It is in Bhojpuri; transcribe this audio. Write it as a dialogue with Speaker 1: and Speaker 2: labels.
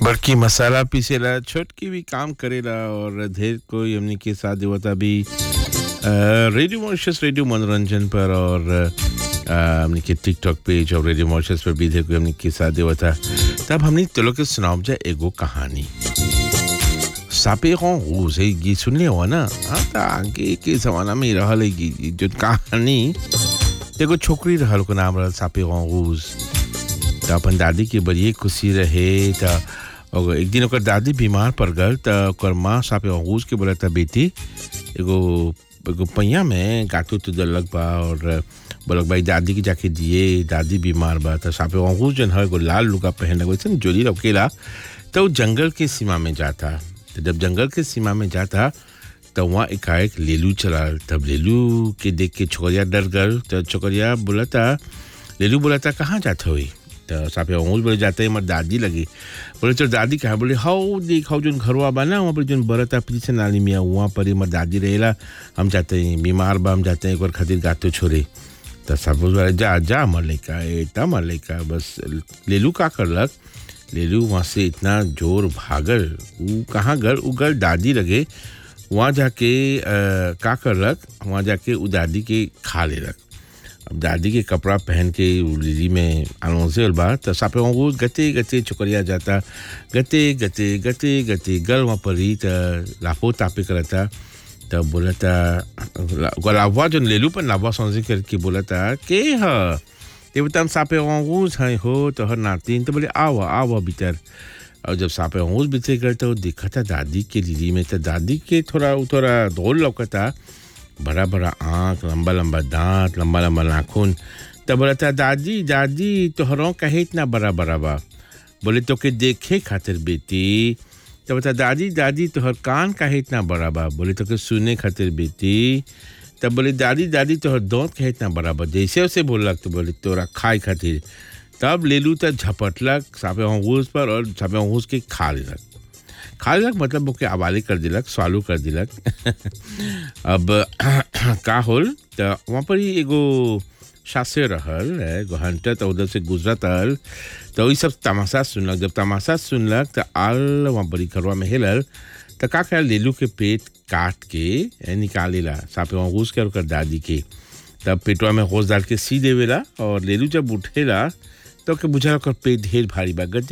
Speaker 1: बड़की मसाला पीसेला छोटकी भी काम करेला और ढेर कोई हमनी के साथ देवता भी अ, रेडियो मॉरिशस रेडियो मनोरंजन पर और अ, हमनी के टिकटॉक पेज और रेडियो मॉरिशस पर भी ढेर कोई हमनी के साथ देवता तब हमनी तो लोग के सुनाओ जाए एगो कहानी सापे रूस है गीत सुन लिया हुआ ना हाँ तो आगे के जमाना में रहल है गी- जो कहानी एगो छोकरी रहल को नाम रहल सापे रूस त अपन दादी के बड़िए खुशी रहे त और एक दिन ओकर दादी बीमार पड़ गल त ओकर माँ सापे अंगूस के बोला था बेटी एगो एगो पैया में गाटू तो दलक बा और बोलक भाई दादी के जाके दिए दादी बीमार बा त सापे अंगूस जन है एगो लाल लुगा पहन वैसे जोली रखेला तो वो जंगल के सीमा में जाता तो जब जंगल के सीमा में जाता तो वहाँ एकाएक लेलू चला तब लेलू के देख के छोकरिया डर गल तो छोकरिया बोला था लेलू बोला था कहाँ जाते हुई तो साफे अंगूल बोले जाते हैं हमारे दादी लगी बोले तो दादी कहा बोले हाउ देख हाउ जोन घरवा बा ना वहाँ पर जोन बरता पीछे नाली मिया वहाँ पर ही हमारे दादी रहेला हम जाते हैं बीमार बा हम जाते हैं एक बार खातिर गातो छोड़े तो सब बोले जा जा हमार लड़का इतना हमार लड़का बस लेलू का करलक लेलू वहाँ से इतना जोर भागल ऊ कहाँ गल ऊ गल दादी लगे वहाँ जाके अ, का करलक वहाँ जाके उ दादी के खा लेलक अब दादी के कपड़ा पहन के उ लिली में अनौंसे बा त सापे वो गते गते चुकरिया जाता गते गते गते गते गल वहाँ पर ही त लापो तापे करता तब बोला था लाभवा जो लेलू पर लाभवा समझे करके बोला था के ह ते बता हम सापे अंगूस है हो तो हर नातिन तो बोले आओ आओ भीतर और जब सापे अंगूस भीतर गए तो देखा था दादी के लिली में तो दादी के थोड़ा थोड़ा धोल लौकता बड़ा बड़ा आँख लंबा लंबा दांत लंबा लंबा नाखून तब बोला था दादी दादी तोहरों कहे इतना बड़ा बड़ा बा बोले तो के देखे खातिर बेटी तो बता दादी दादी तोहर कान काहे इतना बड़ा बा बोले तो के सुने खातिर बेटी तब बोले दादी दादी तोहर दांत काहे इतना बड़ा बा जैसे उसे बोलक तो बोले तोरा खाए खातिर तब लेलू तो झपटलक सापे अंगूस पर और सापे अंगूस के खा लेलक खा लेलक मतलब ओके हवाले कर दिलक स्वालू कर दिलक अब का होल तो वहाँ पर ही एगो शासे रहल एगो हंटर तो उधर से गुजरत रहल तो ई सब तमाशा सुनलक जब तमाशा सुनलक तो आल वहाँ बड़ी घरवा में हेलल तो का कर लेलू के पेट काट के ए, निकालेला सापे वहाँ घुस के ओकर दादी के तब पेटवा में होश डाल के सी देवेला और लेलू जब उठेला तो के बुझा ओकर पेट ढेर भारी बा गते